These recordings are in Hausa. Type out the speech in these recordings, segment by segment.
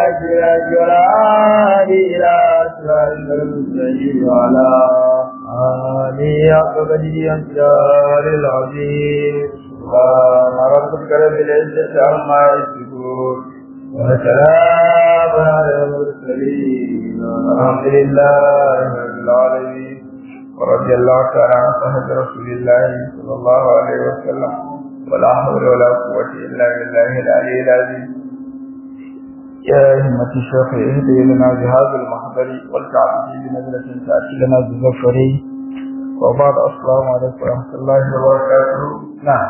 الأشراك والعالي إلى أسرار المستقيم وعلى آله حق قدره أمثال العظيم سبحان ربك رب العزة عما يصفون وسلام على المرسلين والحمد لله رب العالمين ورضي الله تعالى عن صحابة رسول الله صلى الله عليه وسلم ولا حول ولا قوة إلا بالله العلي العظيم يا همة الشيخ اهدي لنا بهذا المحضر والتعبد بنزلة تأتي لنا بالظفر وبعد السلام عليكم ورحمة الله وبركاته نعم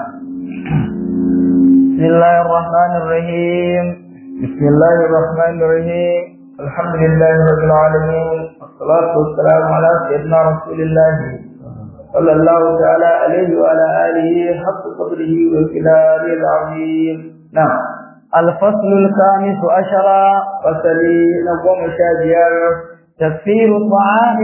بسم الله الرحمن الرحيم بسم الله الرحمن الرحيم الحمد لله رب العالمين والصلاة والسلام على سيدنا رسول الله صلى الله تعالى عليه وعلى آله حق قدره وكلاله العظيم نعم الفصل الخامس عشر فصلي نقوم شاجير تكفير الطعام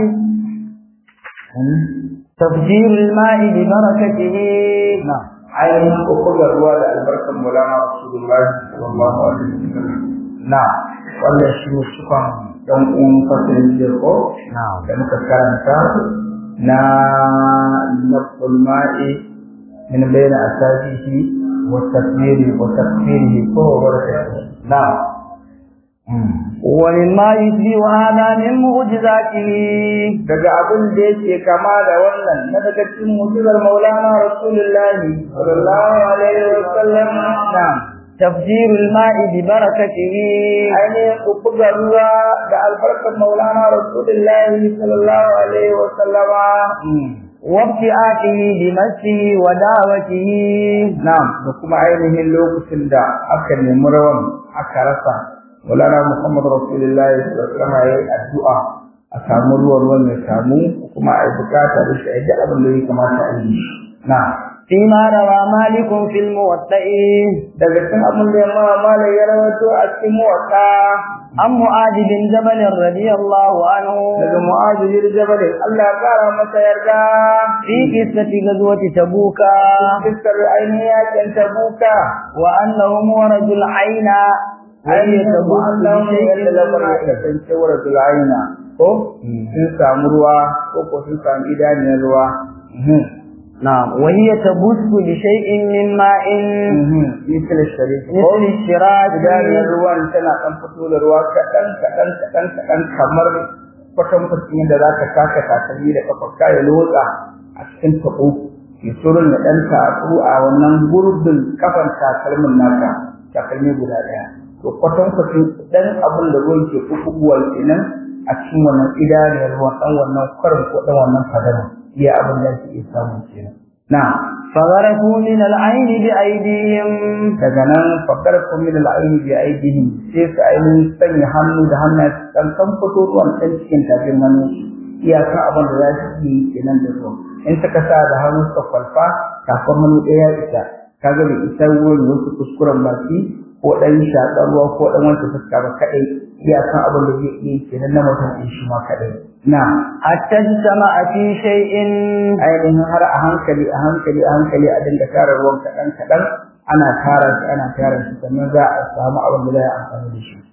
تفجير الماء ببركته نعم عين وكل الرواد البركة مولانا رسول الله صلى الله عليه وسلم نعم ولا شيء شكرا don un fasalin jirko da muka karanta na nafsul ma'i min bayna asabihi wa takbiri wa takfirihi ko barakatuhu na'am ومما يشبه هذا من معجزاته daga abin da yake kama da wannan na daga cikin mu'jizar Maulana Rasulullahi sallallahu alaihi wa sallam na'am تفجير الماء ببركته ainihin buga ruwa da albarkar Maulana Rasulullahi sallallahu alaihi wa sallama وابتعاته بمسه ودعوته na'am da kuma ainihin lokacin da aka nemi rawan aka rasa Maulana Muhammad Rasulullahi sallallahu alaihi wa sallama yayi addu'a a samu ruwan ruwan ya samu kuma a yi bukata da shi a yi abin da ya kamata a yi na'am فيما روى مالك في الموطئ daga cikin abin da yamma malai ya rawaito a cikin muwatta عن معاذ بن جبل رضي الله عنه daga mu'azu bin jabal Allah ya kara masa yarda في قصة غزوة تبوك fiskar ainihin yakin tabuka وأنهم ورجوا العين وهي ainihin تبوك Allah بشيء ya lamarin ya kasance wa rajul aina ko sun samu ruwa ko ko sun samu idaniyar ruwa نعم وهي تبث بشيء من ماء misal sharif ko مثل الشراك idaniyar ruwan tana ɗan fito da ruwa kaɗan kaɗan kaɗan kaɗan kamar kwatankwacin yadda za ka taka takalmi da kafarka ya lotsa a cikin taɓo ya surun ya ɗan taɓo a wannan gurbin kafan takalmin naka takalmi guda ɗaya to kwatankwacin ɗan abin da ruwan ke kukubuwa kenan a cikin wannan idaniyar ruwan ɗan wannan kwarin ko ɗan wannan fadarin iya abin da ke iya samun kenan na فغرفوا من العين بأيديهم daga nan fakar min al'aini bi aidihim sai su ainihin sanya hannu da hannu kan kan fito ruwan can cikin tafin hannu iyaka abin da za su yi kenan da ruwan in suka sa da hannu suka kwalfa kafin hannu ɗaya isa kaga bai isa ruwan wasu kuskuren baki ko ɗan shaƙar ruwa ko ɗan wanke fuska ba kaɗai iyakan abin da zai iya kenan na mutum ɗin shi ma kaɗai na حتى اجتمع في شيء ainihin har a hankali a hankali a hankali a dinga tara ruwan kaɗan kaɗan ana tara shi ana tara shi sannan za a samu abin da za a amfani da shi.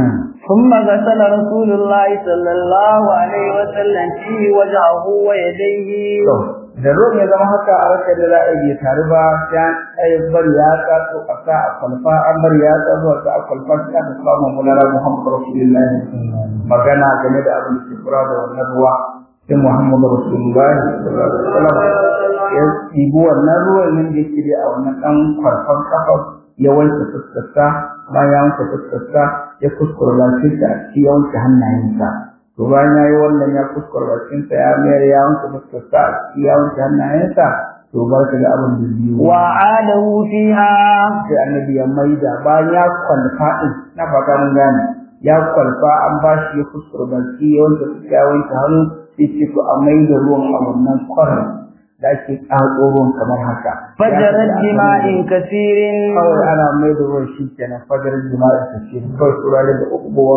ثم غسل رسول الله صلى الله عليه وسلم فيه وجهه ويديه To, da ruwan ya zama haka a rashin da za a yi taru ba sai an ɗaya bar ya to a sa a kwalfa an bar ya zuwa sa a kwalfa sai aka samu mulala Muhammadu Rasulullahi magana game da abin da ke kura da wannan ruwa sai Muhammadu Rasulullahi sallallahu alaihi wasallam ya ɗibi wannan ruwan nan da yake a wannan ɗan kwalfan kafa ya wanke fuskarsa bayan ya wanke fuskarsa ya kuskura lafiyarsa a ciki ya wanke hannayensa to bayan ya yi wannan ya kuskura bakinsa ya mayar ya wanke fuskarsa a ciki ya wanke hannayensa to barka da abin da biyu وعاده فيها sai annabi ya maida bayan ya kwalfa din na fata mun gane ya kwalfa an ba shi ya kuskura baki ya wanke fuska ya wanke hannu sai ce to a maida ruwan a wannan kwarin da ake ƙaƙo ruwan kamar haka فجرت بماء كثير kawai ana mai da ruwan shi kenan fajar jima'i ta ce kawai turare da ukubuwa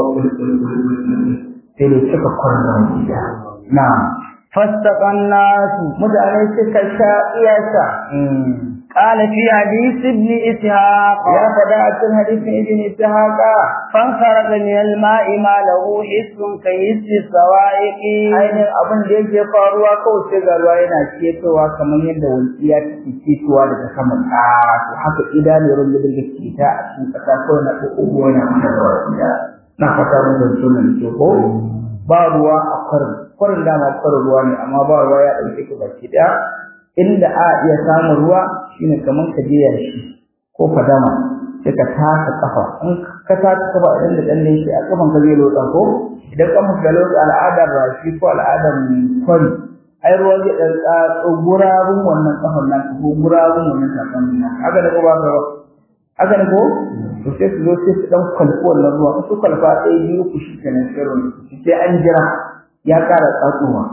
sai ne suka kwarna gida na فاستقى الناس mutane suka sha iyasa قال في حديث ابن إسحاق ya faɗa a cikin hadisin ibn ishaqa فانخرج من الماء ما له حس كيس السوائق ainihin abin da yake faruwa kawai sai ga ruwa yana ketowa kamar yadda walƙiya take ketowa daga saman ƙara to haka idanun ruwan da daga keta a cikin ƙasa kawai na ƙoƙo yana mata da walƙiya na fata mun da sunan ke ko ba ruwa a kwarin kwarin dama kwarin ruwa ne amma ba ruwa ya ɗauke ka baki ɗaya inda a iya samun ruwa shine kamar ka je yashi ko fadama sai ka taka kafa in ka taka kafa idan da ɗan shi a kafan ka zai lotsa ko idan kafan ka lotsa al'adar rashi ko al'adar kwari ai ruwa zai ɗan tsatso gurabun wannan kafan nan ko gurabun wannan takalmin nan haka da ko ba ka ba haka ne ko to sai su zo sai su ɗan kwalfi wannan ruwa su kwalfa ɗaya biyu ku shi kenan sai ruwan sai an jira ya ƙara tsatsowa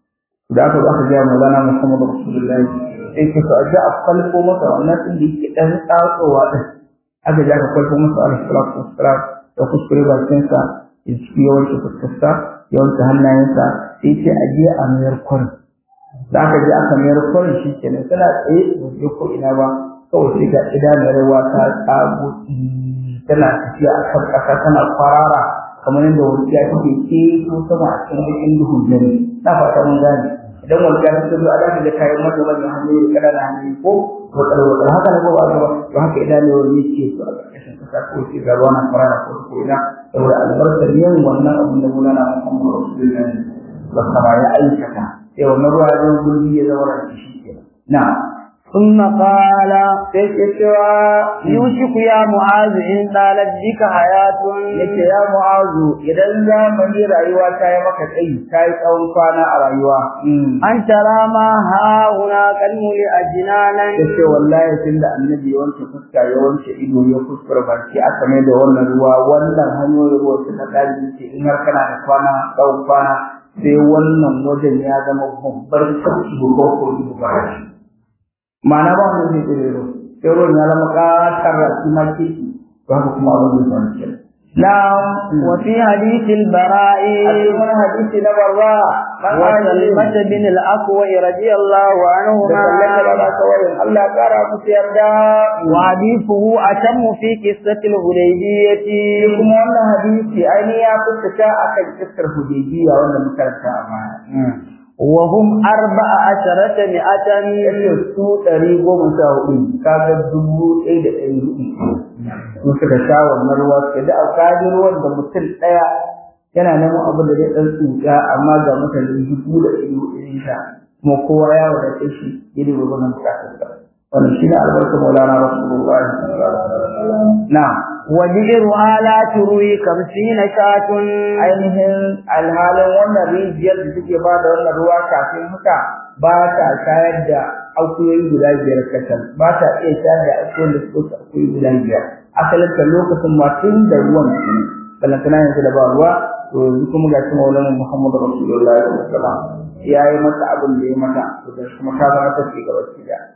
da aka zo aka gaya Maulana Muhammad Rasulullahi sai ka sa ga a kwalfo masa wannan din da yake dan tsatsowa din aka ji aka kwalfo masa alaihi salatu wassalam da kuskure bakin sa ya ci yawanci fuskarsa yawanci hannayensa sai ce a je a mayar kwarin da aka je aka mayar kwarin shi kenan suna tsaye ba su ko ina ba kawai sai ga idanun ruwa ta tsago tana tafiya a kan ƙasa tana kwarara kamar yadda wurciya take ke ko sama a cikin bakin duhun dare na fata mun gane idan wurciya ta zo a zaka ga kayan mata manyan hannu da ƙananan hannu ko wakar wakar haka ne ko ba ba to haka idanuwar ne ke su a ƙarƙashin ƙasa ko ce ga ruwa na kwarara ko ko ina saboda albarkar yin wannan abin da mulana Muhammadu Rasulullahi wasara ya aikata sai wannan ruwa ya zama gurbi ya zama rashi shi ke na ثم قال sai ke cewa يوشك يا معاذ إن طالت بك حياة yace ya mu'azu idan zamani rayuwa ta yi maka tsayi ta yi tsawon kwana a rayuwa أن ترى ما ها هنا قد ملئ جنانا yace wallahi tunda annabi ya wanke fuska ya wanke ido ya fuskar baki aka mai da wannan ruwa wannan hanyoyin ruwa suka dali ce in har kana da kwana tsawon kwana sai wannan wajen ya zama babbar sauki ko ko ko ma'ana ba wanda zai tsere ruwa sai ruwan ya zama ƙatar rafi ma keke ba haka kuma abin da zai faru نعم وفي حديث البراء أيضا حديث نبرا وسلمة بن الأكوع رضي الله عنهما الله قال مسير دا وحديثه أتم في قصة الهديبية kuma wannan hadisi ainihin ya fuskata akan kissar hudaybiya wanda makaranta a baya وهم أربع عشرة مئة yace su ɗari goma sha hudu kaga dubu ɗaya da ɗari hudu su suka sha wannan ruwa suka da alƙali ruwan da mutum ɗaya yana neman abin da zai ɗan tsuka amma ga mutane dubu da ɗari hudu ne sha kuma kowa ya wadace shi ya da gwagwanin bukatarsa wannan shi ne albarkar maulana rasulullahi sallallahu alaihi wasallam na'am وبئرها لا تروي خمسين شاة ainihin alhalin wannan rijiyar da suke ba da wannan ruwa kafin haka ba ta shayar da akuyoyi guda biyar kacal ba ta iya shayar da akuyoyin da suka akuyoyi guda biyar asalin ta lokacin ma tun da ruwan su ne balantana yanzu da ba ruwa to yanzu kuma ga shi maulana muhammadu rasulullahi sallallahu alaihi wasallam ya yi mata abin da ya mata to da kuma ta zama ta ce gaba ki da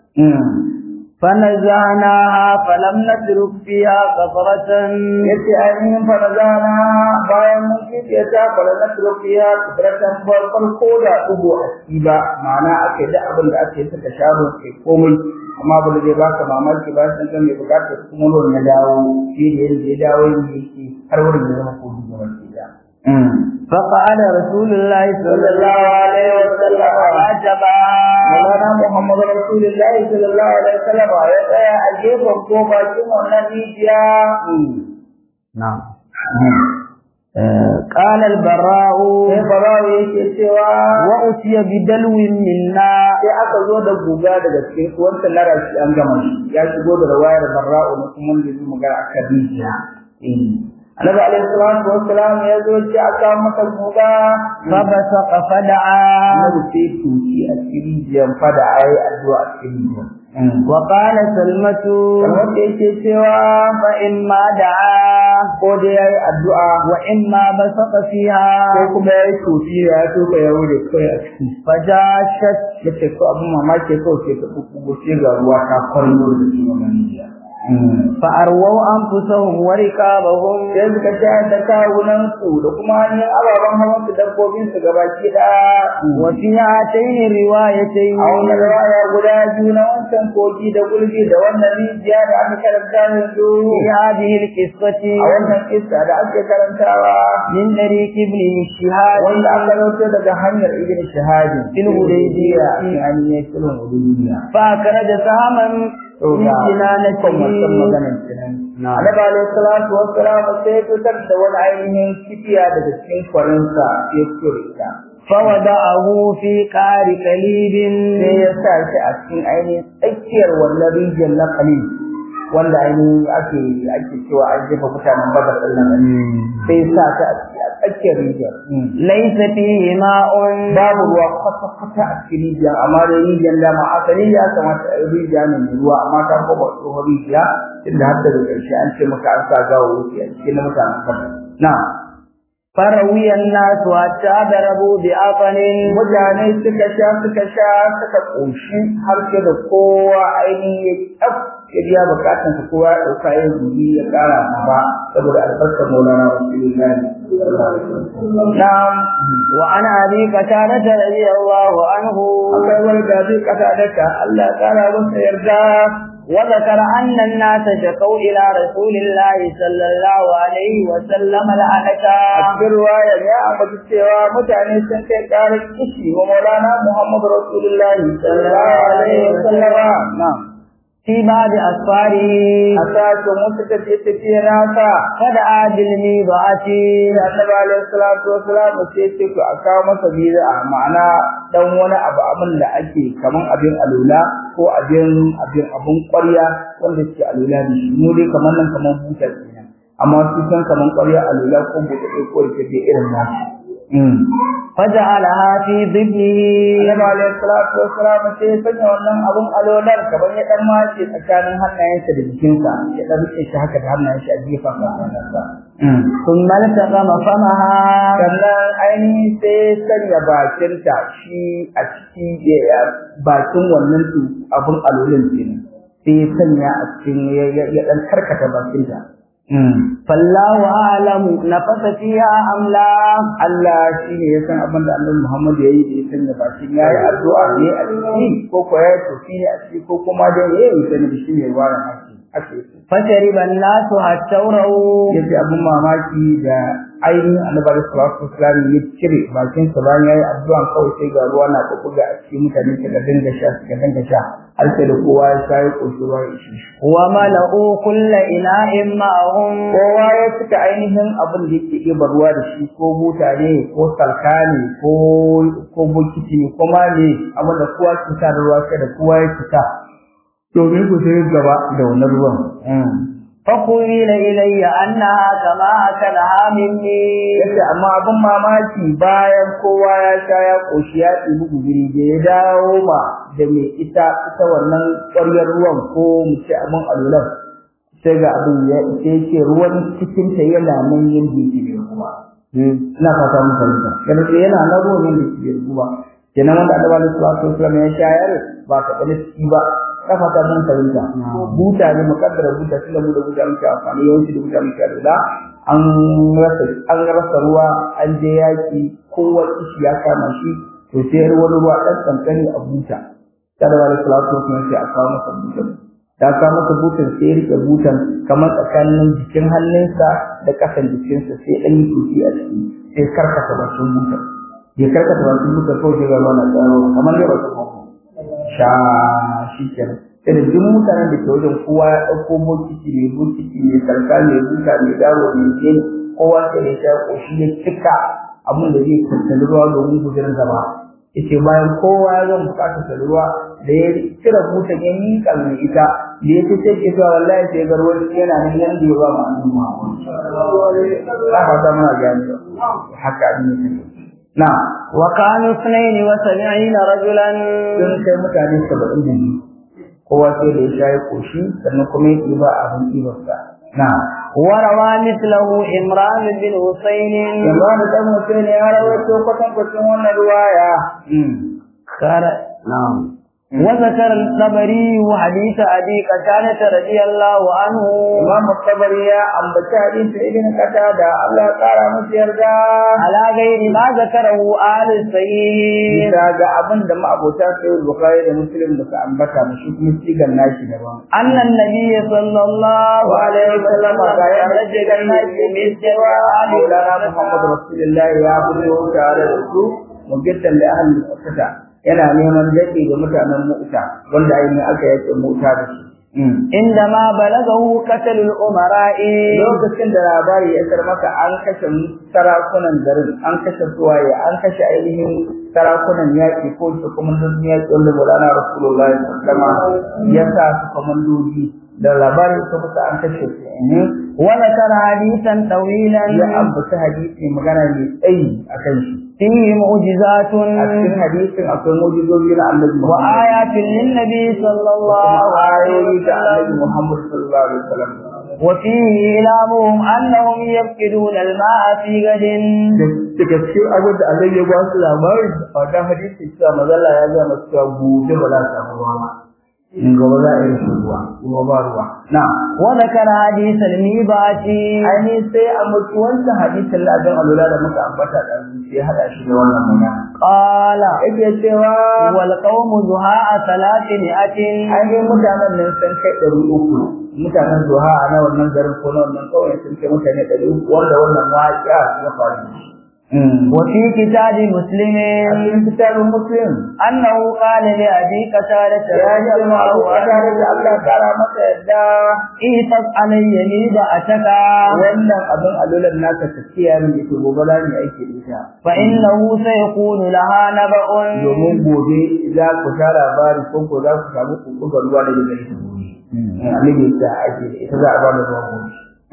فنزعناها فلم نترك فيها قطرة yace ainihin farazana bayan mun kiyaye ta farazana turfiya kudratan farkon ko da dubo a ciki ba ma'ana ake da abin da ake saka sharo ke komai amma ba da zai baka mamaki ba san kan mai bukatar kuma ruwan ya dawo shi da yadda ya dawo yake har wurin ya zama kogi ga wani da فقال رسول الله صلى الله عليه وسلم عجبا Maulana Muhammadu Rasulullahi sallallahu alaihi wasallam ya tsaya a gefen ko bakin wannan rijiya. نعم قال البراء Sai Barawa yake cewa وأتي بدلو منا sai aka zo da guga daga cikin su wancan lara shi an gama shi ya shigo da rawayar barra'u na kuma wanda zai magana a kan rijiya annabi alaihi salatu wassalam ya zo ce aka masa guga فبصق فدعا annabi sai tuki a cikin rijiyar fada ayi addu'a a cikin rijiyar وقال سلمة kamar da yake cewa فإما دعا ko dai yayi addu'a وإما بصق ko فيها kuma yayi tuki ya toka ya wure kai a ciki فجاشت yace ko abin mamaki ko sai ta kuku sai ga ruwa ta kwaryo da cikin wannan rijiya فأرووا أنفسهم وركابهم sai suka shayar da kawunan su da kuma hanyar ababen hawan su dabbobin su gabaki ɗaya وفي هاتين الروايتين a wannan rawaya guda biyu na wancan kogi da gulbi da wannan rijiya da aka karanta yanzu في هذه القصة a wannan kissa da ake karantawa من طريق ابن الشهاد wanda aka rauto daga hanyar ibn shahadi fil hudaybiya in an yi filin hudaybiya فأخرج سهما to من ga kan wannan جنانته maganar kenan annabi alayhi salatu wassalam sai ya fitar da wani ainihin kibiya daga cikin kwarinsa ya kure ta فوضعه في قار كليب sai ya sa shi a cikin ainihin tsakiyar wannan rijiyar na kalil wanda ainihin ake ake cewa an jefa mutanen badar ɗin nan sai ya sa ta a tsakiyar rijiyar ليس فيه ماء babu ruwa kwata-kwata a cikin rijiyar amma da rijiyar dama asali ya kamata a yi rijiya ne mai ruwa amma ta kuma tsohon rijiya inda har daga ƙarshe an ce maka an sa gawo wuce a cikin na mutanen badar na فروي الناس حتى ضربوا بأفن mutane suka sha suka sha suka ƙoshi har sai da kowa ainihin ya ƙaf ya biya bukatan sa kowa ya ɗauka ya zubi ya ƙara ba saboda albarkar maulana rasulullahi na'am وعن أبي قتادة رضي الله عنه akwai wani da zai kasa daka Allah ya ƙara masa yarda وذكر أن الناس شكوا إلى رسول الله صلى الله عليه وسلم a لعنة cikin ruwaya ya ambaci cewa mutane sun kai ƙarar kishi wa maulana Muhammad rasulullahi sallallahu alaihi wa sallama na'am في بعض أسفاره a sashen wasu tafiye-tafiye nasa فدعا بالميضعة da annabi alaihi salatu wasalam sai ce ku a kawo masa bid'a ma'ana dan wani abu abin da ake kaman abin alula ko abin abin abin ƙwarya wanda ke alula da shi mu dai kaman nan kaman buta kenan amma su san kaman ƙwarya alula ko buta ɗaya ko ita dai irin nasu فجعلها في ضبه Annabi alaihi salatu wasalam sai ya sanya wannan abun alolar kaman ya dan mace tsakanin hannayensa da jikinsa ya dan rike shi haka da hannayen shi a gefen kansa ثم التقم فمها sannan ainihin sai sanya bakinta shi a ciki ya bakin wannan tu abin alolin kenan sai ya sanya a cikin ya dan karkata bakinta فالله أعلم نفس فيها أم لا Allah shi ne ya san abin da Annabi Muhammad ya yi da ya sanya bakin ya yi addu'a ne a ciki ko ko ya yi tofi ne a ciki ko kuma dai ya yi sani da shi ne warin haki ake yi فشرب الناس حتى رأوا yace abin mamaki da ainihin annabi sallallahu alaihi wasallam ya cire bakin sa bayan yayi addu'a kawai sai ga ruwa na kokuga a cikin mutane suka dinga sha suka dinga sha har sai da kowa ya sha ya koshi ruwa ya ishi shi وملأوا كل إناء معهم kowa ya cika ainihin abin da yake ɗiba ruwa da shi ko buta ne ko salka ne ko ko bokiti ne ko ma ne abin da kowa ke sa da ruwa sai da kowa ya cika domin ku sai gaba da wannan ruwan فقيل إلي أنها كما أكلها مني yace amma abin mamaki bayan kowa ya sha ya koshi ya ɗibi guzuri da ya dawo ma da mai ita ita wannan ƙwaryar ruwan ko mu ce abin alulan sai ga abin ya sai ce ruwan cikin ta yana nan yin jiki da ruwa ina fata mun fahimta yana ce yana nan ruwan yin jiki da ruwa kenan wanda annabi sallallahu alaihi wasallam ya shayar ba ka bane ciki ba ka fata mun fahimta buta ne mukaddara buta tunda mu da buta muke amfani yawanci da buta muke alula an rasa an rasa ruwa an je yaki kowa kishi ya kama shi to sai wani ruwa dan kankani a buta kada wani salatu wasallam sai a kawo masa butan da kawo masa butan sai ya rike butan kamar tsakanin jikin hannunsa da kasan jikinsa sai dan yi tuki a ciki sai karkata bakin butan ya karkata bakin butan kawai sai ga ruwa na tsaro kamar dai ba su sha shi kenan sai da duk mutanen da ke wajen kowa ya ɗauko bokiti mai bokiti mai sarka mai buta mai dawo mai jini kowa sai da ya ƙoshi ya cika abin da zai tattali ruwa domin gudunar gaba yace bayan kowa ya zama buƙatar ruwa da ya cire butan ya miƙa mai ita da ya ce sai ke cewa wallahi sai ga ruwan yana nan yanda ya ba mu annabi ba fata muna gani haka abin ya take na وكانوا اثنين وسبعين رجلا sun kai mutane saba'in da biyu kowa sai da ya sha ya koshi sannan kuma ya ɗiba abin ɗibarsa na وروى مثله إمران بن حسين yanzu da ɗan mutum ne ya rawaito kwatan kwacin wannan ruwaya قال نعم وذكر الطبري حديث أبي قتادة رضي الله عنه Imam Tabari ya ambaci hadisin Ibn Qatada Allah ya kara masa yarda على غير ما ذكره آل الصحيح bisa ga abin da ma'abota sai Bukhari da Muslim da su ambata mu shi kuma sigan nashi daban أن النبي صلى الله عليه وسلم ga ya قال rage ga nashi mai cewa Maulana Muhammad Rasulullah ya fito tare da su mujaddan da ahli Mu'tata yana neman dade ga mutanen Mu'ta wanda ainihin aka yake Mu'ta da su عندما بلغه قتل الأمراء lokacin da labari ya kar maka an kashe sarakunan garin an kashe suwaye an kashe ainihin sarakunan yaƙi ko su komandodin yaƙi wanda Maulana Rasulullahi sallallahu alaihi wasallam ya sa su komandoji da labarin su kusa an kashe su ne وذكر حديثا طويلا ya ambata hadisi magana mai tsayi akan shi فيه معجزات a cikin hadisin akwai mujizoji na Annabi Muhammad وآيات للنبي صلى الله kuma عليه ayoyi da Annabi وسلم Muhammad sallallahu alaihi wasallam وفيه إعلامهم أنهم يفقدون الماء في غد daga cikin abin da Allah ya ba su labari a wannan hadisi cewa mazalla ya ga masu cewa gobe ba za ta samu ruwa ba in gaba za a yi rashin ruwa kuma ba ruwa na وذكر حديث الميبات ainihin sai a mutu wancan hadisin ladan alula da muka ambata da sai hada shi da wannan magana قال yake cewa والقوم زهاء ثلاثمائة ainihin mutanen nan sun kai ɗari uku mutanen zuha a na wannan garin ko na wannan kawai sun kai mutane ɗari uku wanda wannan waƙiya ya faru da shi. وفي كتاب a مسلم cikin kitabin muslim أنه قال لأبي قتادة ya رضي ce ma الله abu a tare da Allah عنه kara masa yadda إيفق علي ميبأتك wannan abin alulan naka ta kiyaye min ita gobe za mu yi aiki da ita فإنه سيكون لها نبأ domin gobe za ku sha labari ko ko za ku samu kuɓugar ruwa daga gare ta gobe annabi ya ce a aiki da ita za a ba da ruwa gobe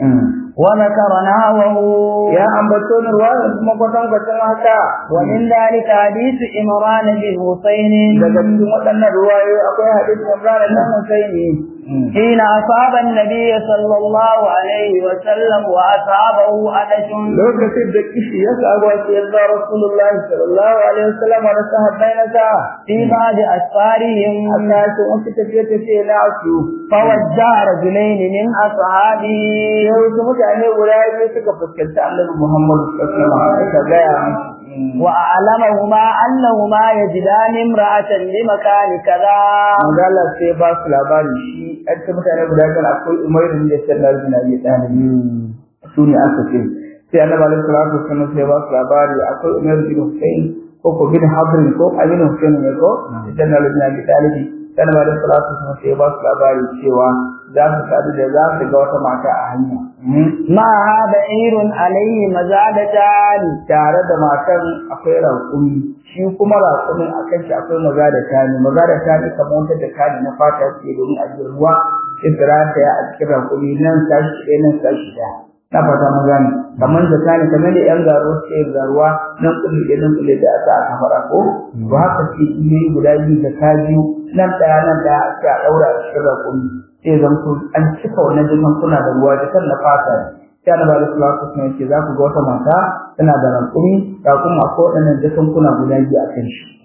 وذكر نهوه ya ambato ni ruwa da kuma kwatan kwatan haka ومن ذلك حديث إمران بن حسين daga cikin waɗannan ruwayoyi akwai hadisin Ibrahim dan Husaini حين أصاب النبي صلى الله عليه وسلم وأصابه أدش lokacin da kishi ya samu sai ya Rasulullahi sallallahu alaihi wasallam da sahabbai na sa في بعض أسفارهم Allah ya ce wasu tafiye tafiye na su فوجه رجلين من أصحابه sai wasu mutane guda biyu suka fuskanci Annabi Muhammad sallallahu alaihi wasallam suka gaya masa وأعلمهما أنهما يجدان امرأة بمكان كذا Manzala sai ba su labari shi an ce mutane guda biyu akwai Umaru da Sallallahu alaihi wasallam su ne aka ce sai Annabi alaihi salatu wasallam sai ba su labari akwai Umaru bin Hussein ko ko bin Habrin ko Amin Hussein ne ko Sallallahu alaihi wasallam sai Annabi alaihi salatu wasallam sai ba su labari cewa za su sadu da za su ga wata mata a hanya معها بعير عليه مزادتان tare da matan akwai raƙumi shi kuma raƙumin a kan shi akwai maza da tani maza da tani kamar wata da tani na fata ce domin a jikin ruwa sai ta ya a cikin raƙumi nan sashi ɗaya nan sashi ɗaya na fata mun gane kamar da tani kamar da yan garo suke yin garuwa nan kulle ɗaya nan kulle da aka aka fara ko to haka ce iyoyi guda biyu da ta biyu nan ɗaya nan ɗaya sai a ɗaura a cikin raƙumi sai zanto an cika wannan jikin kuna da ruwa jikan na fata ne sai annabi alaihi salatu wasallam ce za ku ga wata mata tana da rankumi ga kuma akwai waɗannan jakunkuna guda biyu a kan shi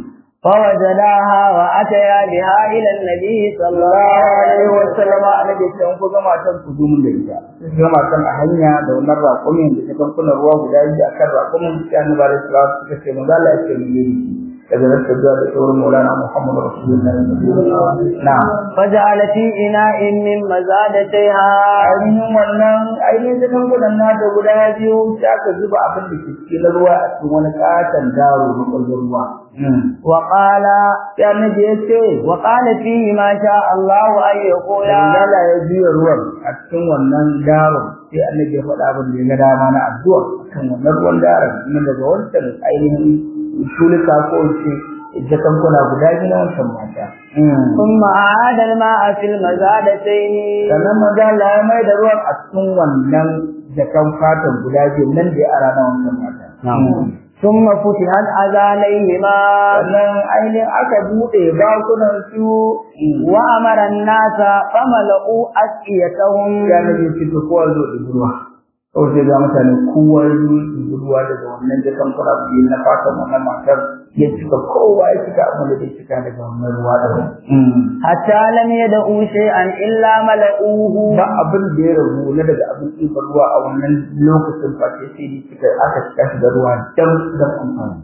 فوجداها وأتيا بها إلى النبي صلى الله sallallahu عليه alaihi وسلم wasallam annabi ce an ku ga matan ku zo mun da ita sai ga matan a hanya da wannan rakumin da jakunkunan ruwa guda biyu akan rakumin sai annabi alaihi salatu wasallam ce manzo Allah ya ce mun yi daga nan ta zuwa da sauran maulana Muhammad Rasulullah na'am فجعل في إناء من مزادتيها ainihin wannan ainihin jakunkunan nata guda biyu sai aka zuba abin da ke cikin ruwa a cikin wani katon daro na kwallon ruwa وقال sai annabi ya ce وقال فيه ما شاء الله أن يقول Allah ya juya ruwan a cikin wannan daron sai annabi ya faɗa abin da ya ga dama na addu'a kan wannan ruwan daron nan daga wancan ainihin shulika ko ce jakan kuna guda biyu na wancan mata. ثم أعاد الماء في المزادتين Sannan maza Allah ya mai da ruwan a cikin wannan jakan fatan guda biyu nan da ya ara na wancan mata. ثم فتحت أذانيهما Sannan ainihin aka buɗe bakunan su وأمر الناس فملؤوا أسقيتهم ya nabi ce to kowa zo da ruwa. Kawai sai ga mutane kowa zo da ruwa daga wannan jakan kuna biyu na fatan wannan matar ya cika kowa ya cika abin da zai cika daga wannan ruwa da hatta lam yad'u shay'an illa mala'uhu ba abin da ya rabu na daga abin ɗiban ruwa a wannan lokacin face sai da cika aka cika shi da ruwa dan dan amfani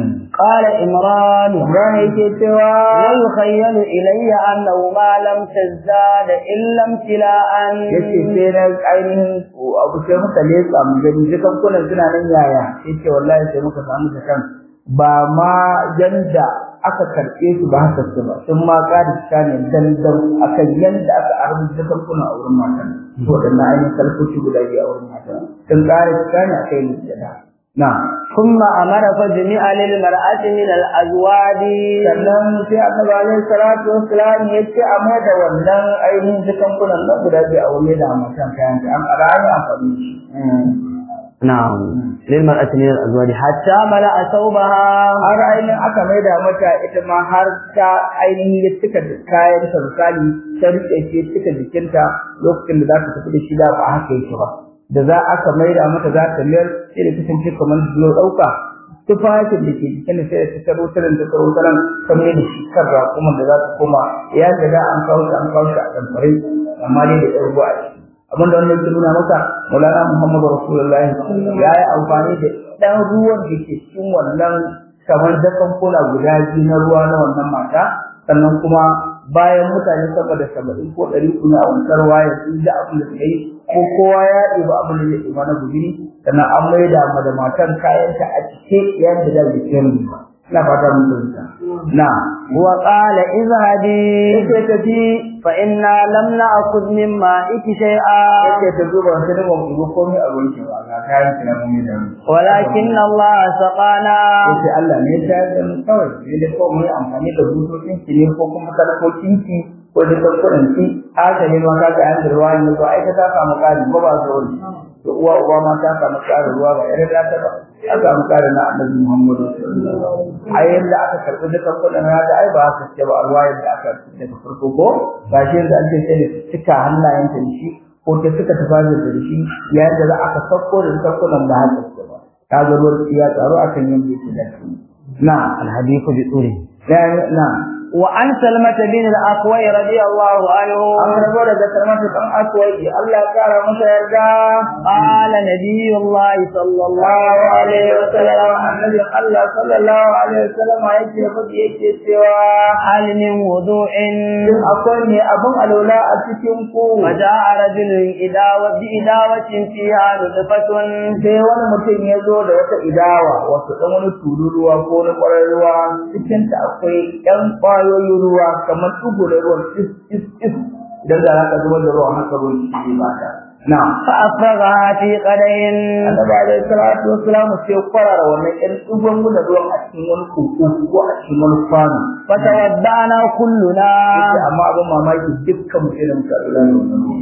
قال إمران Ibrahim yake cewa ويخيل إلي أنه ما لم تزداد إلا امتلاء yace sai na ainihin abu sai muka leka mu gani dukan kunan suna nan yaya yace wallahi sai muka samu da kan ba ma yanda aka karɓe su ba haka su ba sun ma ƙari cika ne dandan akan yanda aka arbi dukan kunan a wurin matan to waɗannan ainihin kalfoci guda biyu a wurin matan sun ƙara cika ne a kai da na ثم أمر فجمع للمرأة من الأزواج sannan sai annabi alaihi salatu wassalam ya ce a mai da wannan ainihin dukan kunan nan guda biyu a wurin da matan kayan ta an ƙara amfani da shi نعم للمرأة من الأزواج حتى ملأ ثوبها har ainihin aka maida mata ita ma har ta ainihin ya cika da kayan ta misali ta rike shi cika jikinta lokacin da za ta tafi da shi da ba haka yake ba da za aka maida mata za ta mayar sai da kasance kamar zuwa ɗauka tufafin da ke jikin da sai da ta taro taran ta taro taran ta mai da shi kan raƙuman da za ta koma ya ga da an kawo shi an kawo shi a ɗanfare amma dai da ɗan ruwa a ciki abin da wannan ke nuna maka Maulana Muhammadu Rasulullahi ya yi amfani da ɗan ruwan da ke cikin wannan kamar dakan kula guda biyu na ruwa na wannan mata sannan kuma bayan mutane sama da saba'in ko ɗari kuna a wancan ruwa ya sun ji abin da suka yi ko kowa ya ɗiba abin da zai ɗiba na guzuri sannan an maida ma da matan kayanta a cike yadda da jikin ba ina fata mun fahimta na وقال اذهبي yake tafi فإنا لم نأخذ من مائك شيئا yake ta zuba wata da ban ko komai a gonki ba ga kayan ki na mun da mu ولكن الله سقانا yace Allah ne ya shayar da mu kawai sai da kawai mu yi amfani da bututun ki ne ko kuma talakokin ki ko da kankunan ki haka ne ma ka ga an da ruwa ne ko ai ka ta samu kari ko ba zo wani to uwa uwa ma ta samu karin ruwa ba irin da ta ba ta samu karin na Annabi Muhammad sallallahu alaihi wasallam ai yanda aka karbi da kankunan na da ai ba haka ce ba ruwa yadda aka daga farko ko ba shi yanda an ce sai da cika hannayenta da shi ko ta suka tafi da shi yayin da za aka sauko da kankunan ba haka ce ba ka ga ruwan ya tsaro akan yanda yake da shi na الحديث بطوله ya na وعن سلمة بن الأكوي رضي الله عنه an rabo daga kalmatu dan akwai Allah ya kara masa yarda قال نبي الله صلى الله sallallahu عليه alaihi wasallam وسلم annabi Allah sallallahu alaihi wasallam yake fadi yake cewa هل من وضوء shin akwai ne abun alola a cikin ku فجاء رجل إداوة بإداوة فيها نطفة sai wani mutum ya zo da wata idawa wasu ɗan wani tururuwa ko wani ƙwarar ruwa cikin ta akwai ɗan ƙwayoyin ruwa kamar ɗugu da ruwan is is is idan da haka zubar da ruwan haka ruwan shi ba ta na فأفرغها في قدين annabi alaihi salatu wassalamu sai kwarara wannan ɗan ɗugon da ruwan a cikin wani koko ko a cikin wani kwano فتودعنا كلنا yace amma abin mamaki dukkan mu irin karɓar wannan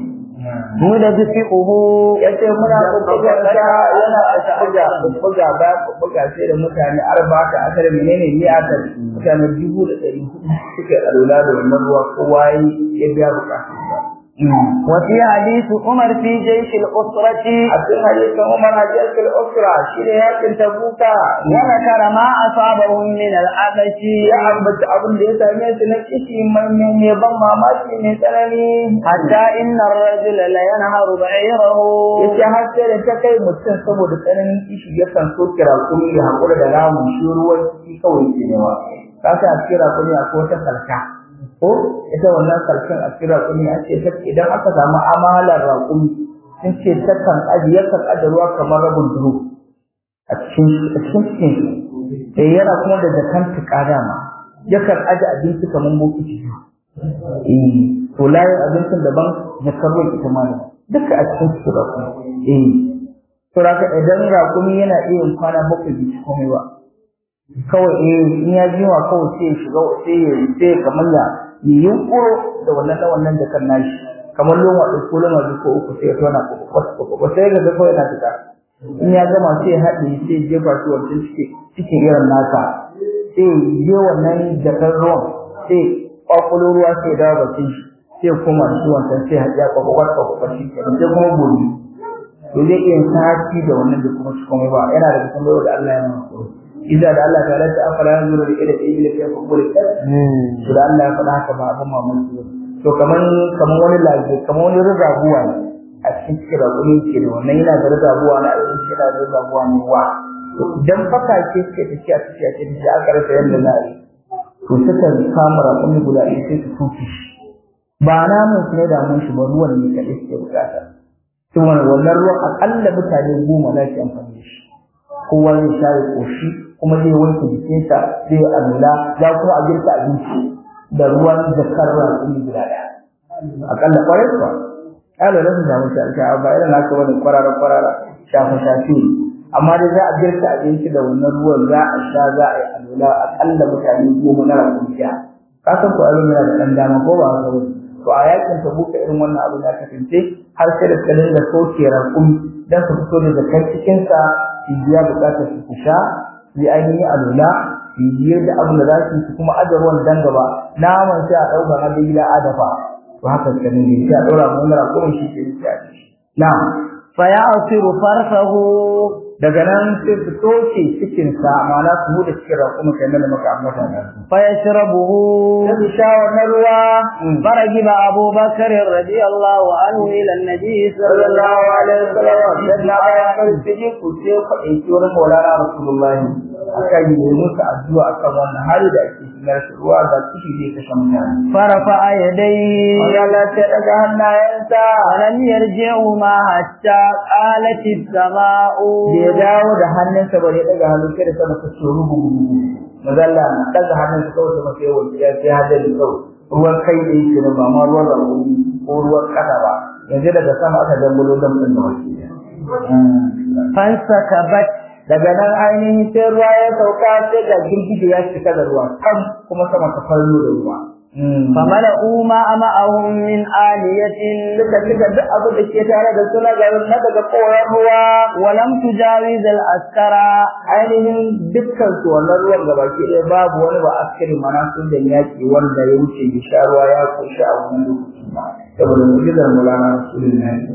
مدفئه yace muna bubbuga ta yana bubbuga bubbuga ba bubbuga sai da mutane arba ta asar menene ni asar mutane dubu da ɗari hudu suke alula da wannan ruwa kowa ya biya bukatun sa وفي حديث عمر في جيش الأسرة a cikin hadisin Umar Hajjatul Usra shi ne yakin Tabuka وذكر ما أصابهم من العبش ya ambaci abin da ya same su na kishi mai mai ban mamaki mai tsanani حتى إن الرجل لينهر بعيره yace har sai da ta kai mutum saboda tsananin kishi yakan so kira kuma ya hakura da ramun shi ruwan ciki kawai ke nema ka sa a kira kuma akwai wata salka ko ita wannan salkan a kira kuma an ce ta idan aka samu amalar raƙumi sun ce ta kan aji yakan aje ruwa kamar rabin duro a cikin a cikin cikin eh yana kuma da jakan tuƙa dama yakan aje abinci kamar bokiti eh to layin abincin daban jakar ruwan ita ma daban duka a cikin su raƙumi eh to raka idan raƙumi yana iya yin kwana bakwai bai ci komai ba kawai eh in ya ji wa kawai sai ya shiga sai ya sai ya kamar ya yi yunkuro da wannan da wannan jakar nashi kamar loma ɗin ko loma biyu ko uku sai ya tona ko sai ga kawai yana fita in ya gama sai ya haɗe sai ya jefa shi wancan cikin irin nasa sai ya je wannan jakar ruwan sai kwakwalo ruwa sai ya dawo bakin shi sai kuma shi wancan sai haɗe ya kwakwalwar kwakwalwar shi kenan sai kuma gobe to zai iya sati da wannan da kuma shi komai ba yana da kusan da Allah ya masu idan da Allah ta lati afala yanzuru ila ibli fi quburi to da Allah ya faɗa haka ba abin mamaki ba to kaman kaman wani lafiya kaman wani rizabuwa ne a cikin cikin rakumi ke da wannan yana da rizabuwa na abinci yana da rizabuwa ne wa idan faka ce suke tafiya tafiya ce tafiya aka rasa yadda za a yi to suka kama rakumi guda ɗaya sai su tuki shi ba namun su ne damun shi ba ruwan ne kaɗai suke bukata to wannan ruwan akalla mutane goma za su amfani da shi kowa zai sha ya ƙoshi kuma zai wanke jikinsa zai yi alula za kuma a girka abinci da ruwan jakar rakumi guda ɗaya akalla kwarai kuwa ƙala rasu samu sha ba irin haka wani kwarara kwarara shafa shafi amma dai za a girka abinci da wannan ruwan za a sha za a yi alula akalla mutane goma na rakunciya ka san ko abin yana da ɗan dama ko ba haka wani to a yakin ta buka irin wannan abu da aka fince har sai da suka dinga soke rakumi dan su fito da zakar cikin sa su biya bukatar su sha su yi ainihin alula su yi da abin da za su kuma aje ruwan dan gaba naman sai a ɗauka na gida a dafa to haka suka dinga sai a ɗora mu wani rakumin shi ke sai a ci na'am fayasiru farsahu daga nan sai su toce cikin sa ma'ana su huda cikin rakumin kai da muka ambata da su fayashrabuhu sai su sha wannan ruwa فرجب أبو بكر رضي الله عنه إلى النبي صلى الله sallallahu عليه alaihi wasallam وسلم sai na bayan farfiji ku sai ku ɗauki wani maulana rasulullahi aka yi musu addu'a akan wannan hali da ake cikin rashin ruwa ga kishi zai kashe mutane فرفع يديه Allah sai daga hannayensa ولم يرجعهما حتى قالت السماء da ya dawo da hannunsa ba ya daga hannun sai da sama ta tsoro gugu mazalla na daga hannunsa kawai sama sai wani ya sai hadari kawai ruwan kai da yake da ba ma ruwan rakumi ko ruwan kasa ba yanzu daga sama aka dangulo damtsin da wake فانسكبت daga nan ainihin sai ruwa ya sauka sai ga girgije ya cika da ruwa kam kuma sama ta farlo da ruwa فملأوا ما معهم من آلية duka duka duk abin da ke tare da suna garin na daga koran ruwa ولم تجاوز العسكر ainihin dukkan su wannan ruwan gabaki ɗaya babu wani ba askari mana sun da yaki wanda ya wuce ya sha ruwa ya koshi a wannan lokaci saboda mu'jizar mulana rasulullahi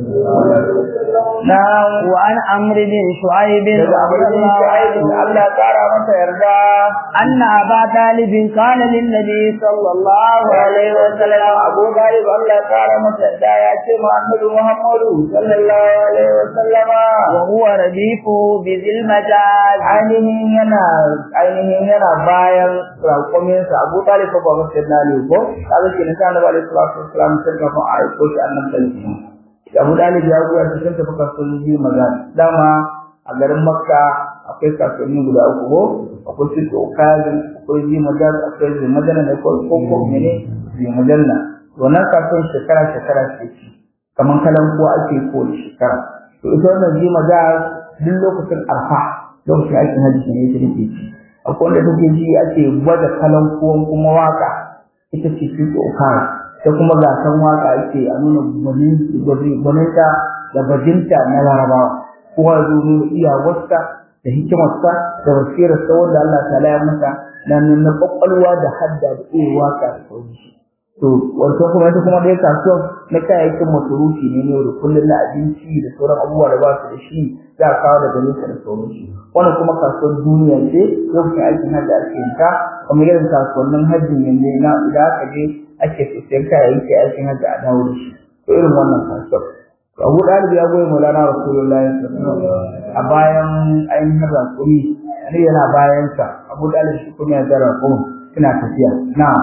na وعن عمرو بن شعيب daga abin رضي da الله yake aikin عنه Allah ya kara masa yarda أن أبا طالب قال للنبي صلى الله عليه وسلم Abu Talib Allah ya kara masa yarda ya ce ma Annabi Muhammadu sallallahu alaihi wa sallama وهو رديفه بذي المجاز ainihin yana ainihin yana bayan raƙuminsa Abu Talib fa ba masa yarda ne ko kaga ke nisa Annabi alaihi salatu wasallam sai ka fa ai ko shi annabi sallallahu Abu Talib ya goya shi sun tafi kasuwanci magana dama a garin Makka akwai kasuwanni guda uku ko akwai su Okazin akwai Zi Madan akwai Zi Madana da ko ko ko mene Zi Madanna to nan kasuwan shekara shekara ce ci kaman kalan ko ake ko da shekara to ita wannan Zi Madan duk lokacin arfa lokacin aikin hajji ne ita take ci akwai wanda take ji ake gwada kalan kuwan kuma waka ita ce su Okazin sai kuma gasan waka ake a nuna gwaninta da bajinta na larabawa kowa ya zo nuna iyawarsa da hikimarsa da basirarsa wanda Allah ta laya masa na nuna kwakwalwa da hadda da iya waka da sauransu to wato kuma ita kuma dai kasuwan na kayayyakin masarufi ne ne da kullum na abinci da sauran abubuwa da ba su da shi za a kawo daga nesa da sauransu wannan kuma kasuwar duniya ce lokacin aikin hajji ake yin ta kamar irin kasuwannin hajji yanzu na idan aka je ake siyan kayayyaki aikin hajji a dawo da shi to irin wannan kasuwar to Abu Dalib ya goyi Maulana Rasulullahi sallallahu alaihi wasallam a bayan ainihin rakumi ne yana bayan sa Abu Dalib shi kuma ya zara rakumi suna tafiya na'am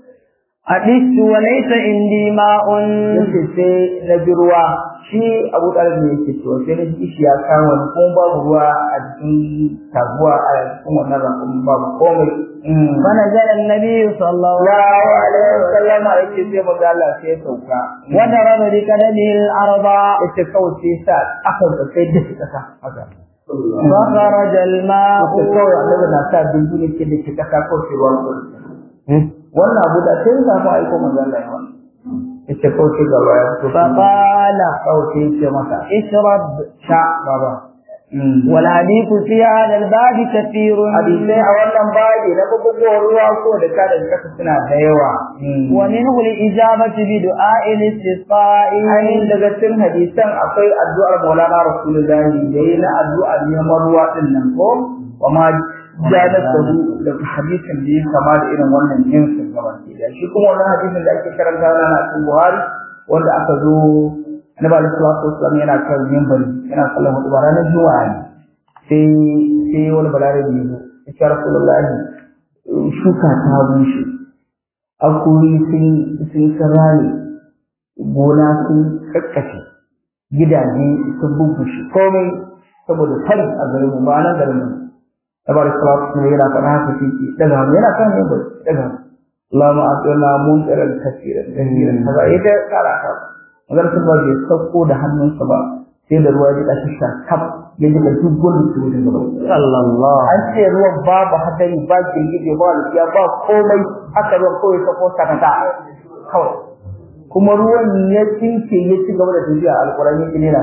أدست وليس عندي ماء yace sai na bi ruwa shi Abu Dalib ne yake cewa sai na ji shi ya kawo ni kuma babu ruwa a cikin taguwa a cikin wannan rakumi babu komai فنزل النبي صلى الله Allahu alaihi wasallam yake sai manzo Allah sai ya sauka وضرب بقدمه الأرض yace kawai sai sa aka da sai da kasa haka فخرج الماء yace kawai annabi na sa dindune ke da kasa ko sai ruwan wannan abu da sai ya samu aiko manzo Allah ya wannan yace kawai sai gaba ya fito فقال kawai sai ya ce masa اشرب sha baba والحديث في هذا الباب كثير hadisai a wannan babi na bububuwar ruwa ko da ka da kasa suna da yawa ومنه الإجابة بدعاء الاستسقاء ainihin daga cikin hadisan akwai addu'ar Maulana Rasulullahi da yi na addu'ar neman ruwa din nan ko wa ma janar da da hadisin da ya kama da irin wannan jinsin gaba da shi kuma wannan hadisin da ake karanta na cikin Buhari wanda aka zo Annabi sallallahu alaihi wasallam yana kan minbari yana sallan hudu ranar Juma'a ne sai sai wani balarabi ya zo ya ce Rasulullahi shuka ta bushe akuri sun sun sarari gona sun kakkace gidaje sun bubushe komai saboda fari a garin mu ba nan garin mu tabar salatu ne yana faɗa haka shi ke daga hannu yana kan yin daga hannu Allahumma atina munkaran kaseeran kaseeran kaza ita kara ka magar sun bai sauko da hannunsa ba sai da ruwa ya jika shi kaf ya jika duk gurin su da gaba sallallahu an ce ruwan babu hadari ba girgije ba lafiya ba komai haka ruwan kawai sauko sakata kawai kuma ruwan ya tsinke ya ci gaba da tafiya alƙur'ani ya ne na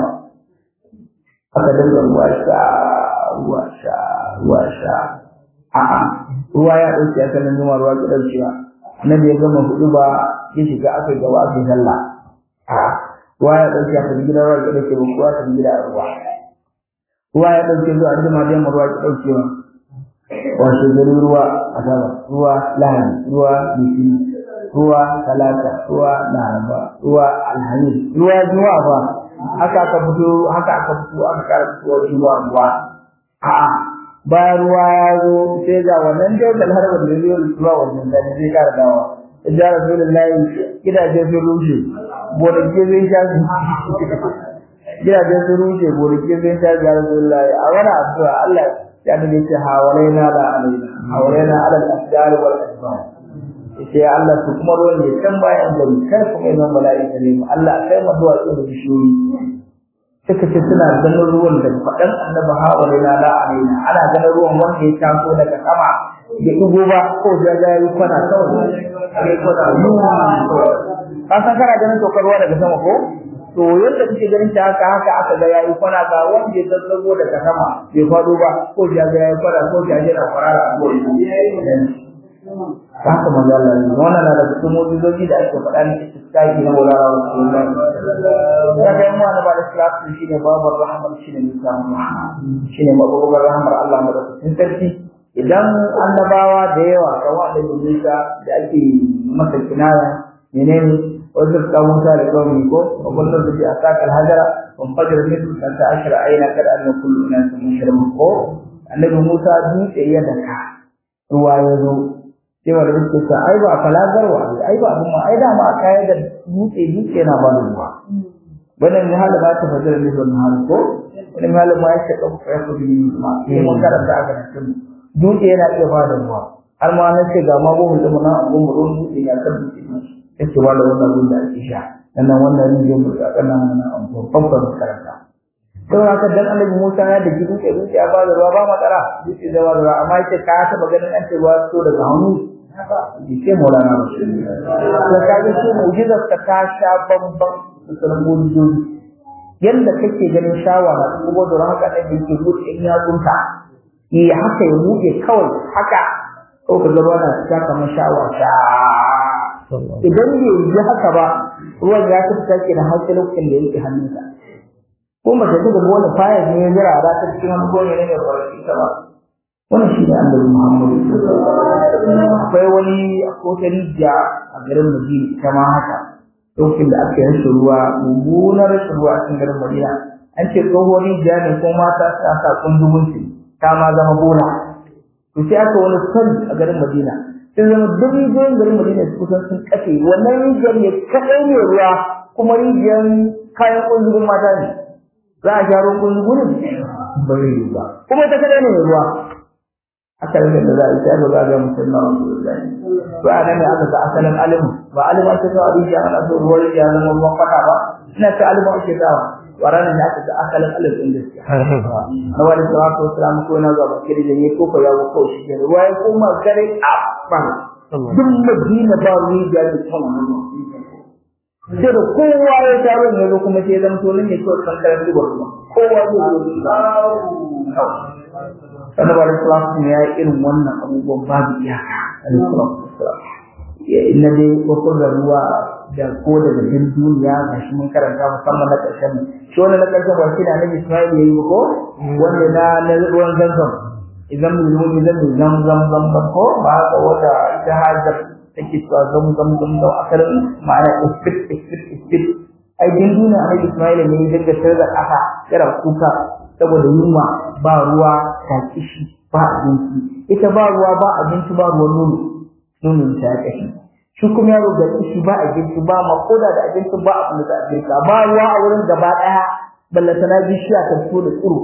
aka dinga ruwa sha ruwa sha ruwa sha a'a ruwa ya dauke aka nan zuma ruwa ki daukewa annabi ya gama hudu ba ya shiga aka gaba aka sallah a'a ruwa ya dauke aka gida ruwa ki dauke ba kuwa ta gida ruwa ruwa ya dauke zuwa an jima da yamma ruwa ki daukewa wasu gari ruwa asaba ruwa lahani ruwa bisi ruwa talata ruwa laraba ruwa alhamis ruwa juma'a ba haka aka fito haka aka fito aka kara fitowa juma'a ruwa a'a bayan ruwa ya zo sai ga wannan jautar harbar da zai ruwa wannan da zai kara dawa ya rasulullahi gidaje sun rushe gonaki zai sha gidaje sun rushe gonaki zai sha ya rasulullahi a wani addu'a Allah ya nabi ce hawalaina la alaina hawalaina ala al-asjar wal asbar sai Allah su kuma ruwan ne can bayan gari kar kuma yana mala'ika ne mu Allah sai mu zuwa da bishiyoyi suka ce suna ganin ruwan da faɗan annabi hawalaina la alaina ana ganin ruwan wanda ya taso daga sama ya igo ba ko ya ga yi kwana kawai sai kwana ka san kana ganin tokar ruwa daga sama ko to yadda kake ganin ta haka haka aka ga yayi kwana ga wanda ya zazzago daga sama bai fado ba ko ya ga yayi kwana ko ya jira kwarara a goyi haka manzo Allah ne wannan na da cikin mu'jizoji da ake faɗa ne istisqai na Maulana Rasulullah ya ga mu annabi da salatu shine babar rahmar shine misalin rahma shine mabugar rahmar Allah madaukakin sarki idan annabawa da yawa kamar da Musa da ake masa kinaya menene وذكر موسى لقومه وقلنا به أتاك الهجر وانفجر منه اثنتا عشر عينا كأن كل أناس مشربون النبي موسى دوت يدك رواية cewa da suke sa ai ba falagarwa ai ba abun ma ai da ma kaya da dutse dutse yana ba da ruwa wannan ne hala ba ta fajar ne wannan hala ko wannan hala ma ya ce ka fa ku bi ma sai mun karanta aka nan dutse yana iya ba da ruwa har ma na ce ga magungun da mun abun mu ruwan dutse ya kan dutse yake ba da wannan ruwan da ake sha sannan wannan rijiyar mu da kana nan an babban karanta don haka dan annabi Musa ya da gidan ke dutse ya bada ruwa ba matsala dutse zai bada ruwa amma yake ka taba ganin an ce ruwa so daga hannu ji ce Maulana Rasulullah to kaga shi mu'jizar ka ta sha bamban da sauran mu'jizoji yanda kake ganin shawara kuma da haka da yake buɗe in ya kunta eh haka ya buɗe kawai haka ko ka zama na ta kamar shawara sha idan bai yi haka ba ruwan ya fita ke da hankali lokacin da yake hannunsa ko mace ta gaba wani faya ne ya jira ra ta cikin wani gone ne mai farki ta ba wannan shi ne annabi Muhammadu akwai wani akwai rijiya a garin Madina ita ma haka lokacin da aka yi ruwa mummunar rashin ruwa a cikin garin Madina an ce tsohon rijiya ne ko mata ta sa kundumunci ta ma zama bola to sai aka wani sani a garin Madina sai zama duk rijiyoyin garin Madina su kusan sun kafe wannan rijiyar ne kaɗai ne ruwa kuma rijiyar kayan kundugun mata ne za a sha ruwan kundugun ba zai yi ba kuma ita kaɗai ne ruwa aka rage da za a yi sai ba za a ga mutum na wasu rullani to a nan ne aka ga asalin alimu ba alimu ake sa a rijiya ana so ruwan rijiya zama ruwan kwata ba ina ta alimu ake sawa wa ranar da aka ga asalin alimu ɗin gaskiya na wani salatu wasu salamu ko na zuwa bakiri da ne ko ko ya ko shi ke ruwa ya koma gare a ban duk madina ba rijiya da kan sai da kowa ya taro ne zo kuma sai zan tonin ne kawai kan karan duba kuma kowa zai zo sannan ba da salatu ya yi irin wannan abubuwan babu iyaka na dai kwakwar da ruwa da ko daga jin duniya ga shi mun karanta musamman na ƙarshen shi wani na ƙarshen ba shi da annabi Ismail ya yi ko wanda na na ruwan zanzan idan mu zo idan mu zam zam zam zam ko ba ka wata ita hajar take cewa zam zam zam zam asalin ma'ana isfit isfit isfit ai din duniya a Ismail ne ya dinga tare da ƙasa yana kuka saboda yunwa ba ruwa ta kishi ba abinci ita ba ruwa ba abinci ba ruwan nono nono ta ya kashi shi kuma yaro ga kishi ba abinci ba ma koda da abinci ba abin da za a ba ruwa a wurin gaba ɗaya ballantana bishiya ta fito da tsiro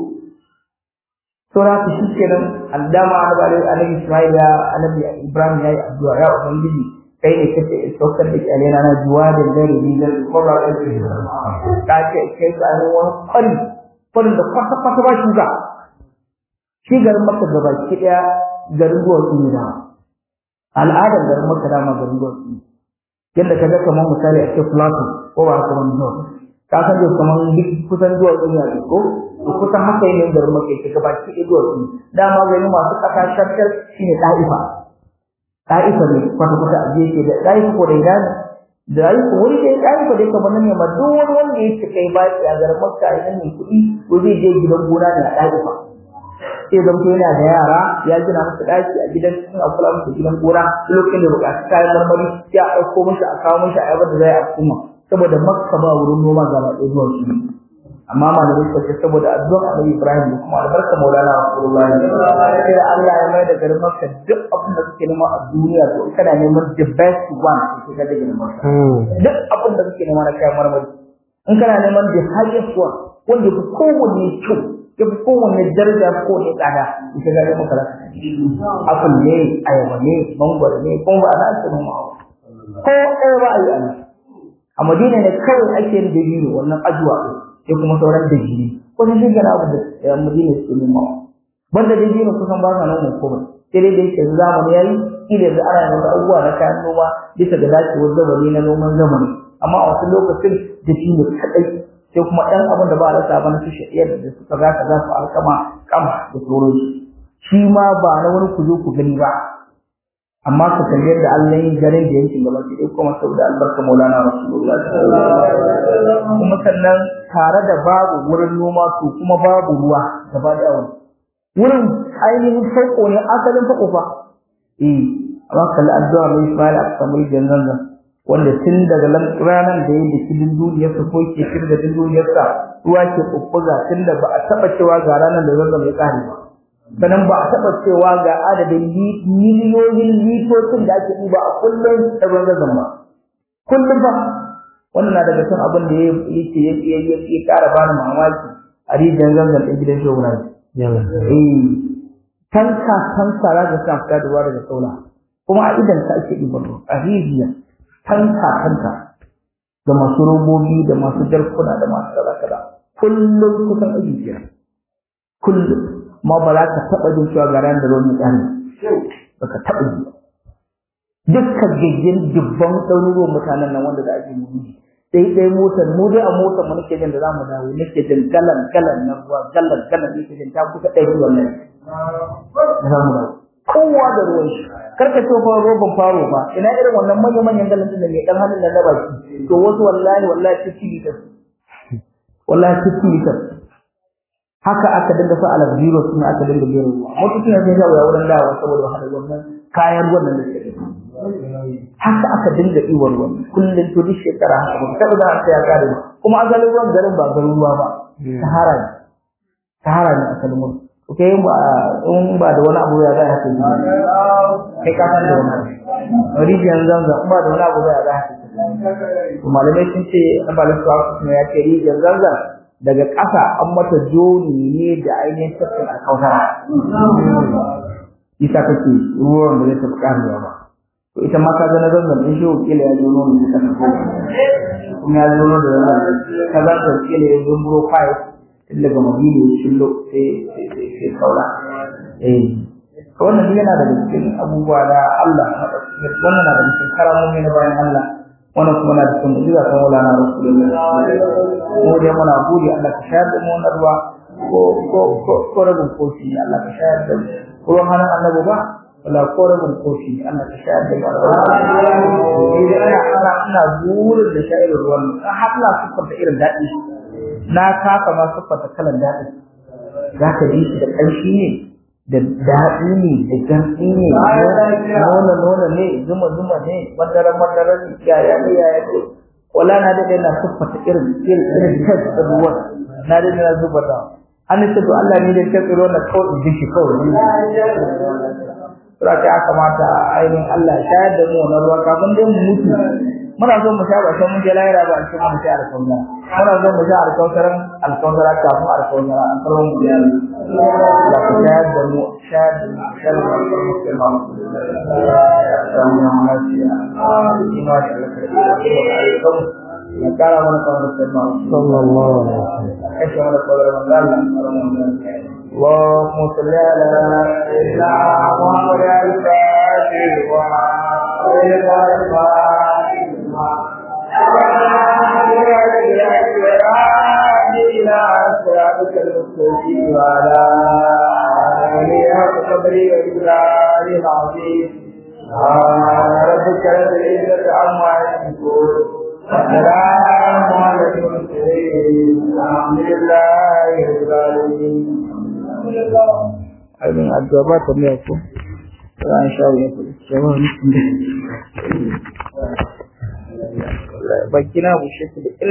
saura ta shi kenan addama annabi alaihi Ismail ya annabi Ibrahim ya yi addu'a ya ubangiji kai ne kace saukar da kyalena na juwa da dare ni da kuma da ke ta ce kai ka ne wani kwari kwarin da kwata kwata ba shi ga shi garin Makka gaba ki daya garin ruwan su ne da al'adar garin Makka da ma garin ruwan su yadda kaga kamar misali a ce Plateau ko ba kamar Jos ka san da kamar duk kusan zuwa duniya ne ko to kusan haka ne garin Makka ke gaba ki daya zuwa su dama gari masu kasa shakkar shine Taifa Taifa ne kwata-kwata a gefe da Taifa ko da Iran da Taifa wani da Taifa da kamar nan ne ma duk wani wanda yake kai ba shi a garin Makka a nan ne kuɗi ko zai je gidan gona ne a Taifa sai zan yana da yara ya gina musu ɗaki a gidan cikin akula musu gidan gona lokacin da buƙaci kayan marmari sai a ɗauko mishi a kawo mishi a yabar da zai a kuma saboda Makka ba wurin noma gaba ɗaya zuwa su amma malamai suka ce saboda addu'ar Annabi Ibrahim da kuma albarka Maulana Rasulullahi sai Allah ya mai da garin Makka duk abin da kake nema a duniya to kana neman the best one to ka da garin Makka duk abin da kake nema na kayan marmari in kana neman the highest one wanda fi kowanne kyau ya fi kowanne daraja ko ne tsada ita ga Makka za ka apple ne ayaba ne mangwaro ne kuma ba za a ce noma ko ɗaya ba a yi a a Madina ne kawai ake yin dabino wannan ajuwa sai kuma sauran dajiri kusan shi gana abu da madina suke noma banda dajiri kusan ba sa noma komai sai dai da yake zamani yayi kila yanzu ana yin wasu abubuwa na kayan noma bisa ga dacewar zamani na noman zamani amma a wasu lokacin da shi ne kaɗai sai kuma ɗan abin da ba a rasa ba na su shaɗiyar da suka za ka za su alkama kama da sauransu shi ma ba na wani ku zo ku gani ba amma ka kalli yadda Allah yin garin da yankin gaba ki kuma saboda albarka Maulana Rasulullah kuma sannan tare da babu wurin noma to kuma babu ruwa gaba da wani wurin ainihin farko ne asalin farko fa eh amma kalli addu'a mai Ismail a samu jannan nan wanda tun daga ranar da ya da kidin duniyar sa ko ke kin da duniyar sa ruwa ke kukkuga tun da ba a taba cewa ga ranar da zanzan ya kare ba sannan ba a taɓa cewa ga adadin miliyoyin litocin da ake ɗiba a kullum da ruwan zazan ba kullum ba wannan na daga cikin abin da yake ya ya ƙara bani mamaki a rijiyar zanzan ɗin gidan shehu na eh tanka tanka za ka sa fita da ruwa daga saula kuma a idan ka ake ɗiban ruwa a rijiyar tanka tanka da masu robobi da masu jarkuna da masu kaza kaza kullum kusan aji biyar kullum ma ba za ka taɓa jin cewa ga ran da ruwan mutane ba ka taɓa ji dukkan gaggen dubban ɗaruruwan mutanen nan wanda za a ji mu sai dai motar mu dai a motar mu nake jin da za mu dawo nake jin galan galan na ruwa galan galan nake jin ta kusa ɗari wannan za mu dawo kowa da ruwan shi karka ce fa roban faro ba ina irin wannan manyan manyan galan din da mai dan halin da na baki to wasu wallahi wallahi fifty liters wallahi fifty liters haka aka dinga sa alal zero kuma aka dinga biyar ruwa mutum ne sai ya wurin dawo saboda wahala wannan kayan wannan da suke haka aka dinga iwar ruwan kullum to duk shekara haka ba taɓa da haka ya kare ba kuma asalin ruwan garin ba garin ruwa ba sahara ne sahara ne asalin ruwan to kai ba in ba da wani abu ya za haka yi kai ka san da wani abu rijiyar zanzan in ba da wani abu ya za haka to malamai sun ce na ba lissu ya ce rijiyar zanzan daga ƙasa an mata joni ne da ainihin tafkin alkautara isa kake ruwan da zai tafi ƙarewa ba to ita ma ka ga na zanzan ɗin shehu kila ya zo nono da kasa kuma ya zo nono da zanzan ka za ta kila ya zo buro fayil tun daga madina ya shillo sai sai kaula eh to wannan duk yana daga cikin abubuwa na Allah wannan na daga cikin karamomi na bayan Allah wannan kuma na cikin mu'jiza ta Maulana Rasulullah mu dai muna gode Allah ka shayar da mu wannan ruwa ko ko ko ko rabin kofi Allah ka shayar da mu ruwan hannun annabi ba wala ko rabin kofi Allah ka shayar da mu ni da ina ana ina zuwa da shayar ruwan ka hadla sufar da irin dadi na kasa ma sufar da kalan dadi zaka ji shi da kanshi ne da daɗi ne da garɗi ne nuna nuna ne zuma zuma ne madara madara ne yaya ne yaya ne wala na da na siffata irin irin irin tas da ruwan na da na zuba da an ce to Allah ne da ta tsiro na kawai in shi kawai Sura ta kamata ainihin Allah ya shayar da mu wannan ruwa kafin dai mu mutu muna so mu sha ba sai mun je lahira ba sai mun sha alƙawara muna so mu sha alƙawaran alƙawara kafin alƙawara an karɓo mu ya Allah ka shayar da mu shayar da mu shayar da mu musulman samu ya lafiya ima da alƙawari ya kara mana kawar da sallallahu sallallahu alaihi wasallam kashe mana kawar da Allah اللهم صل على سيدنا محمد الفاتح وعلى إلى صراطك المستقيم وعلى آله حق قدره وإجلاله العظيم سبحان ربك رب العزة عما يصفون والسلام على المرسلين الحمد لله رب العالمين ainihin addu'a ba ta miya ko ran sha wuya ko jama'a mutum da bakina bushe su da